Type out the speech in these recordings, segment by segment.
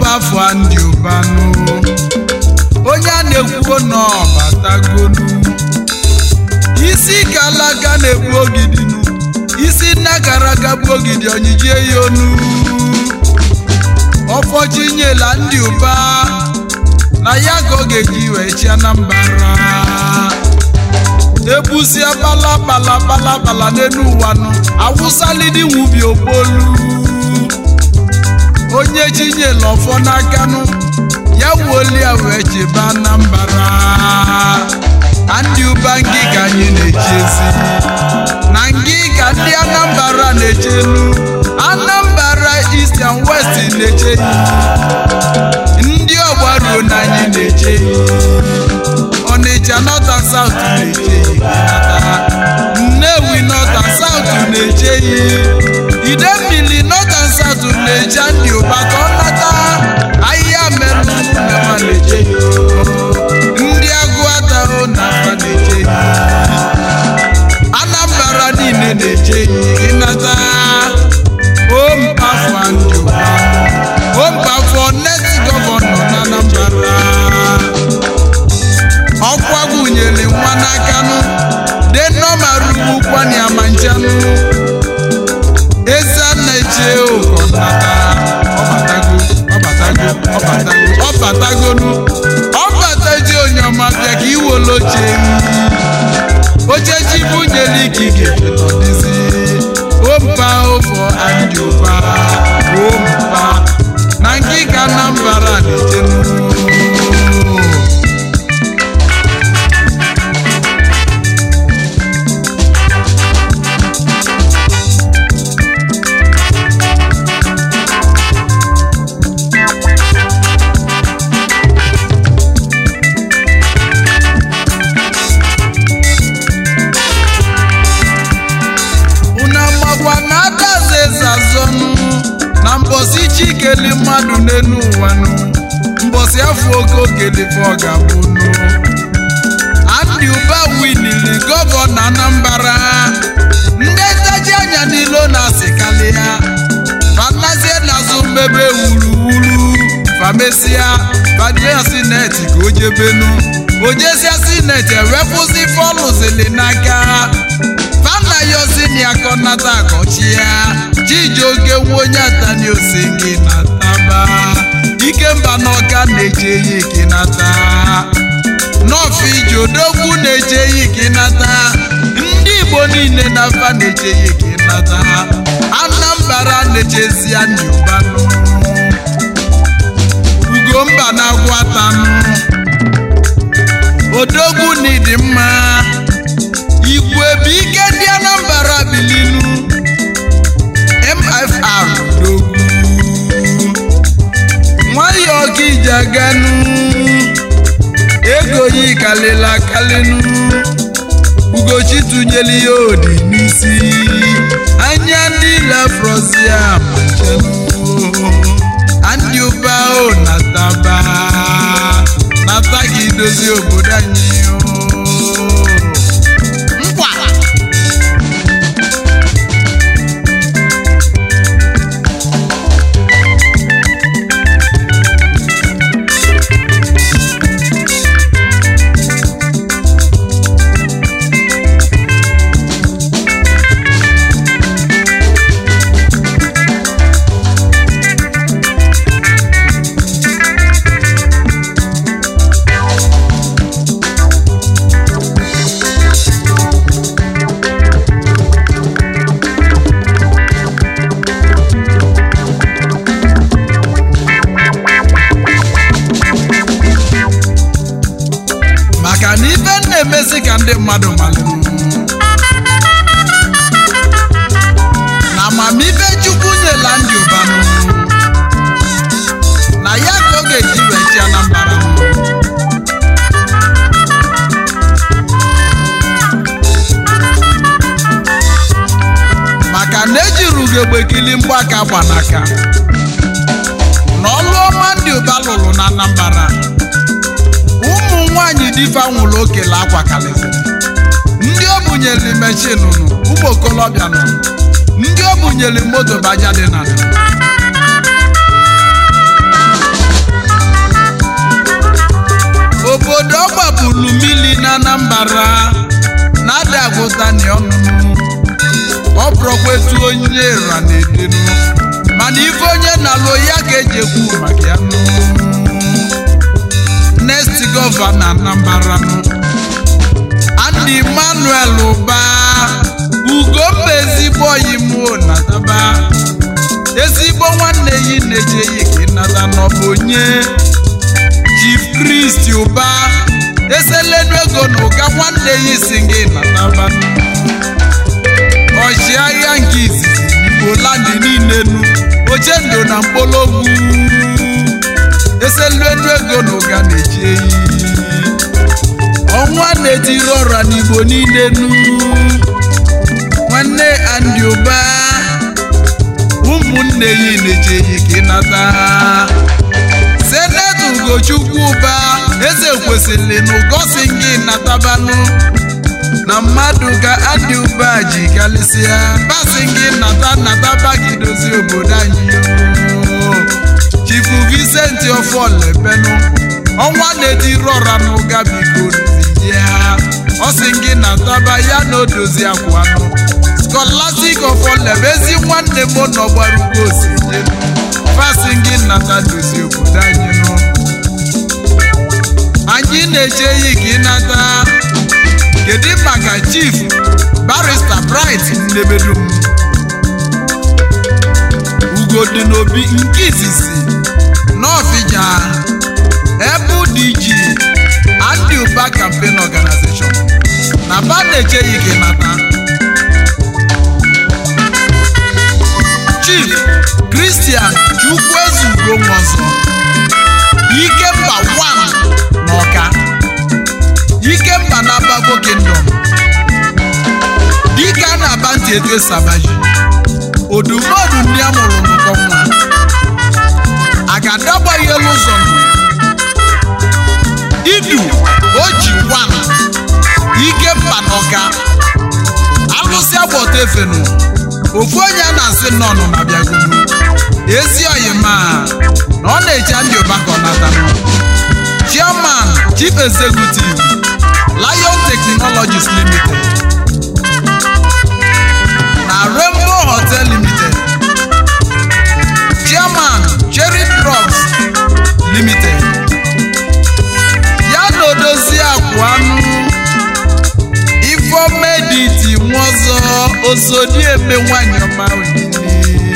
afọ ndị ụbanụ onye a na-ekwuo n'ọbatagonu isi kalaka na-egbu ogidinu isi nna gara aga bụ ogidi onyijie ya onu ọfọchinyela ndị ụba na ya ka ọ ga-eji wee chi anambara ebusia bala bala bala bala n'elu ụwa nụ awụsalidi nwubi okpolu onye chinyela ọfọ n'aka nụ ya wuolia wee chebe anambara ndị ụba ngịga anyị na-echezi na ngịga ndị anambra na-echenu anambra east and west na-eche ndị ọgbaruo na anyị na-eche ọnịcha north and south na-eche nnewi north and south na-eche idemmili north and south na-eche ndị ụba ka ọ nata ahịhịa merụ nema na-eche ndị agụatahụ na afa na-eche anambra niile na-eche ịnata ompafọ ndị ụba ompafọ net gọvanọ na anambra ọkwa gụnyere nwa n'akanụ denọmarugbukwani amanchanụ eze na-eche ụkọnata ọbatago ọbatago ọbatago ọbatagonu ọbataji onye ọma bịa ka iwere oche oche ji bunyere ikike ọdịzi ompa ụfọ andị ụba ompa na ngịga anambra na-echenu unu amakwa na adaze eze azọnụ na mbọsị chikeli mmadụ n'elu ụwanụ mbọsị afọ oke okelife ọ ga-abụnụ Andy Uba winili gọvanọ Anambra ndị ntaji anya n'ilo na-asịkalị ya fanazie n'azụ mmebe wuruwuru famesia badia sineti ka o jebenu ojesia sineti ewepụzi fọlụzili n'aka fana yozini akọnata akọchia chijioke nwa onye atani osingi na taba ikemba n'ọka na-eche ya ikinata nọọfụ ije odogwu na-eche ya ikinata ndị igbo niile na afa na-eche ya ikinata anambra na-echezia ndị ụbanụ ugomba na-agwụ atanụ odogwu na ịdị mma igwe bụ ike ndị anambra bilinu mfr odogwu nwayọọ ka ije aganụ ego yi kalịla kalịnụ ugochi tụnyere ya odi n'isi anya ndị lafrozia machanụ ndị ụba o nataba nata gị dozie obodo anyị o. nkwa maka na ife m na-emezi ka ndị mmadụ malụ na amamife chukwu nyela ndị ụbanụ na ya ka ọ ga-eji wee chi anambara maka na ejiri ugegbe kili mgbaka gbanaka na ọlụ ọma ndị ụba lụrụ na anambara ụmụ nwanyị difa nwụrụ okele akwa kalịsịrị ndị o bunyere meshin nụ ụmụ okolobịa nọ ndị o bunyere moto baja dị na obodo ọ gbapụrụ mmiri na anambra na-ada agụtani ọnụnụ ọ bụrụkwa etu onye ra na-edenu mana ife onye na-alụ ya ka eji ekwu maka ya nụ next gọvanọ anambra nụ Andy Emmanuel ụba ugomba ezigbo oyimo nataba ezigbo nwanne yi na-eje yi ka ịnata n'ọbụ onye Chief Christ ụba eselenu ego na ụga nwanne yi si gị nataba ọchịagha nke izizi Igbo landị niile nu ochendo na mkpologwu eselenu ego na ụga na-eji eyi ọnwa na-etiri ọra n'igbo niile nu nwanne Andy ụba ụmụnne ya na-eje yi ka ịnata senetọ ugochukwu ụba eze kwesịrị na ụgosi gị natabanụ na mmadụ ka Andy ụba ji galịsịa basi gị nata nataba gị dozie obodo anyị oo. chifu Vincent Oforlebenu ọnwa na-etiri ọra n'ụga biko ya ọ sị gị nataba ya na odozi akwanụ Scholastic Oforlebe ezi nwanne m nọ gbara ugbo osinje fasị gị nata dozie obodo anyị nụ anyị na-eche ya ka ịnata kedu maka chief barrister bright nnebedum ugodi n'obi nke izizi n'ọfịja ebe dg Andy Uba campaign organization na ba na-eche ya ka ịnata chief christian chukwuezugo nwozo ikemba 1 n'ọka ikemba na abago kingdom dike a na-aba ntị eto sabaji odumodu ndị a mụrụ n'ụkọ nwa a ga-adagbaghị elu ụzọ nụ idu oji wan ikemba n'ọka alụsị agbọta efenu ofu onye a na-asị nnọnụ na bịagonu ezi oyima na ọ na-eche Andy Uba ka ọ natanụ chairman chief executive Lion Technologies Limited na Rainbow Hotel Limited chairman Cherry Drugs Limited ya na odozi akwanụ ifomediti nwaọzọ osodieme nwanyị ọma olili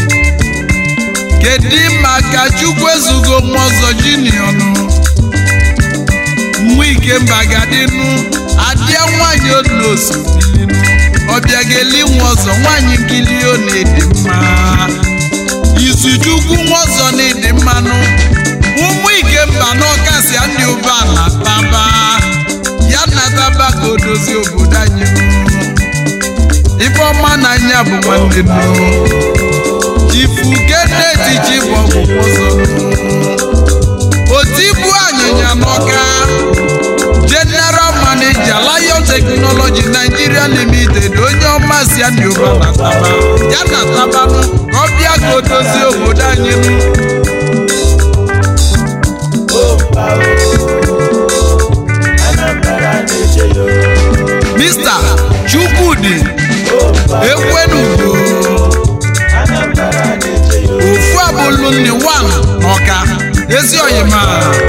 kedu maka chukwezugo nwaọzọ junior nụ nwa ikemba gadinu adịa nwanyị onosobilinu ọbịageli nwaọzọ nwanyị nkili ọ na-edi mma izuchukwu nwaọzọ na-edi mmanụ ụmụ ikemba n'ọkasi Andy Uba na taba ya nataba ka o dozie obodo anyị ifeọma na anya bụ nwanne nụ ifu keneti ji bụ ọgwụgwọ ọzọ otibu anyịnya n'ọka general manager Lion Technology Nigeria Limited onye ọma si Andy Uba na taba ya na tabanụ ka ọ bịa ka o dozie obodo anyị nụ Mr. Chukwudi Ekwenugo ofu abụlụ nni wan n'ọka ezi oyima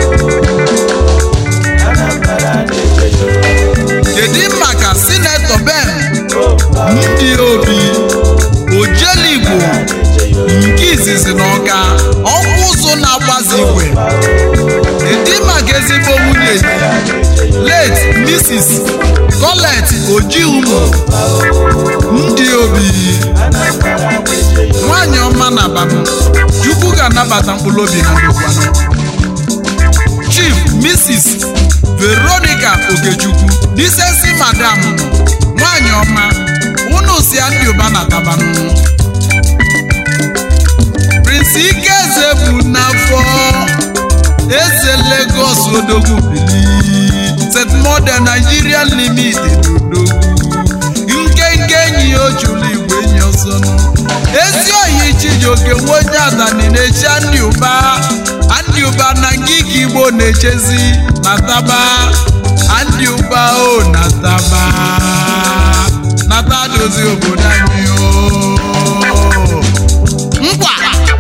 kedu maka sinetọ Ben ndị obi ojeligbo nke izizi n'ọka ọkwa ụzụ na-agbazi igwe kedu maka ezigbo nwunye late Mrs. Colette Ojiumo ndị obi nwanyị ọma na banụ Chukwu ga-anabata mkpụrụ obi na ndokwanụ Chief Mrs. Veronica Okechukwu disensi madam nọ nwanyị ọma unu si Andy Uba na tabanụ Prince Ikeze bụ n'afọ eze Lagos odogwu bili St. Modern Nigeria Limited odogwu nkenke enyi ya ojulu igwe enyi ọzọ nụ ezi oyi Chijioke nwe onye adani na-echi Andy Uba Andy andị ụba na ngịga igbo na-echezi na taba andị ụba o na taba nata dozi obodo anyị o nkwa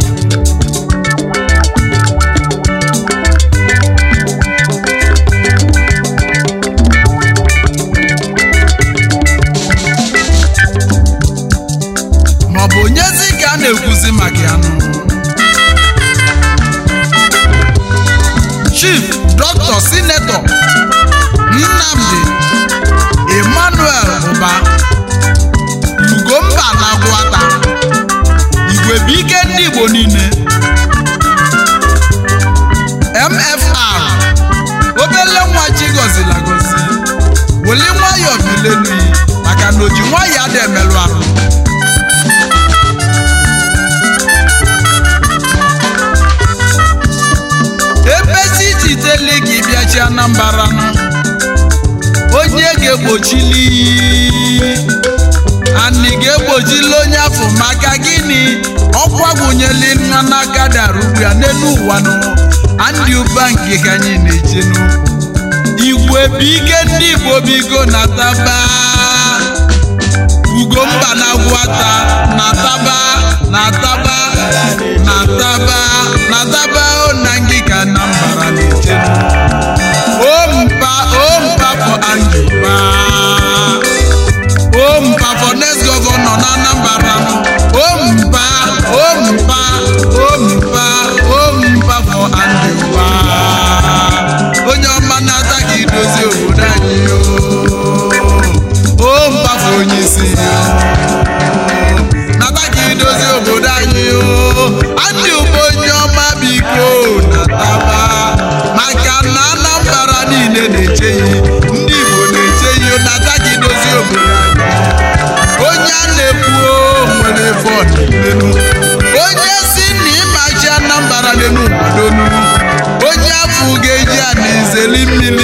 maọbụ onyezi ka a na-ekwuzi maka ya nụ chief dr sinetọ nnamdi emmanuel ụba ugomba na agwata igwe bụ ike ndị igbo niile mfr obele nwa chi gọziri agọzi weli nwayọọ bilelu maka na oji nwayọọ ada emelụ ahụ ebezi jideli gị bịachi anambara nụ onye ga-egbochili anị ga-egbochili onye afọ maka gịnị ọkwa gwụnyeli nwa n'aka dara ugbu ya n'elu ụwa nụ andị ụba nke ka anyị na-ejenu igwe bụ ike ndị igbo bigo na taba ugomba na agwata na taba na taba na taba na taba o na ngịga na mbara na-ejenu o mpa o mpa for andịba o mpa for next governor na anambra o mpa o mpa o mpa o mpa for andịba onye ọma na-ata ka idozi obodo anyị o o mpa for onye isi nata ka idozi obodo anyị o andị ụgbọ onye ọma biko nataba maka na anambra niile na-eche ya ndị igbo na-eche ya nata ka idozi obodo anyị onye a na-ekwu o nwere vọdụ n'elu onye si na ịmachi anambra n'elu gbadonu onye afọ ga-eji ana izeli mmiri